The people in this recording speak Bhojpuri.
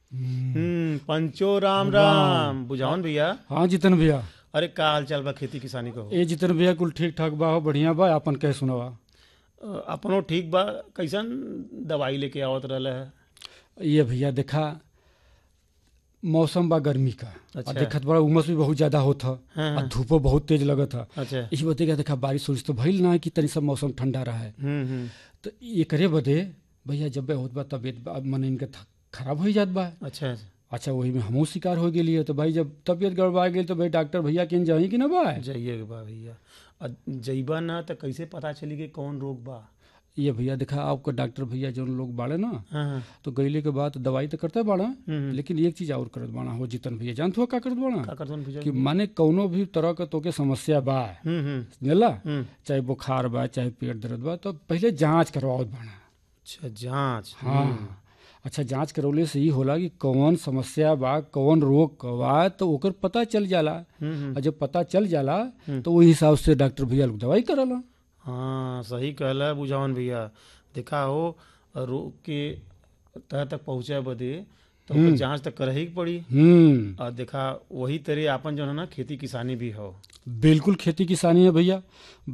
हम्म पंचो राम राम बुझावन भैया हाँ जितन भैया अरे का हाल चाल बा खेती किसानी को ए जितन भैया कुल ठीक ठाक बा हो बढ़िया बा अपन कह सुनवा अ, अपनो ठीक बा कैसन दवाई लेके आवत रहले है ये भैया देखा मौसम बा गर्मी का अच्छा। और देखत बड़ा उमस भी बहुत ज्यादा होत ह हाँ, और धूपो बहुत तेज लगत ह अच्छा इसी बते देखा बारिश उरिश तो भइल ना है कि तनी सब मौसम ठंडा रहा है हम्म हम्म तो एकरे बदे भैया जब होत बा तबियत बा- मन इनके थ- खराब हो जात बा अच्छा अच्छा अच्छा वही में हमहू शिकार हो गेली है तो भाई जब तबियत गड़बड़ा गेल तो भाई डॉक्टर भैया के जाही कि ना बा जाइए बा भैया अ, जइबा ना तो कैसे पता चली कि कौन रोग बा ये भैया देखा आपको डॉक्टर भैया जो लोग बाड़े ना हाँ हाँ तो गईले के बाद दवाई तो करते बाड़ा हम्म, लेकिन एक चीज और करत बाड़ा हो जितन भैया जानत हो का करत बाड़ा का करतन भैया कि माने कौनो भी तरह का तोके समस्या बा हम्म हम्म जानला हम्म चाहे बुखार बा चाहे पेट दर्द बा तो पहले जांच करवाओ बाड़ा अच्छा जांच हाँ अच्छा जांच करवले से ही होला कि कौन समस्या बा कौन रोग क बा तो ओकर पता चल जाला हम्म हम्म और जब पता चल जाला तो वही हिसाब से डॉक्टर भैया लोग दवाई करला हाँ सही कहला बुझावन भैया देखा हो रोग के तह तक पहुँचे बदे तो ओकर जांच तो कर ही पड़ी हम्म और देखा वही तरह आपन जो है ना खेती किसानी भी हो बिल्कुल खेती किसानी है भैया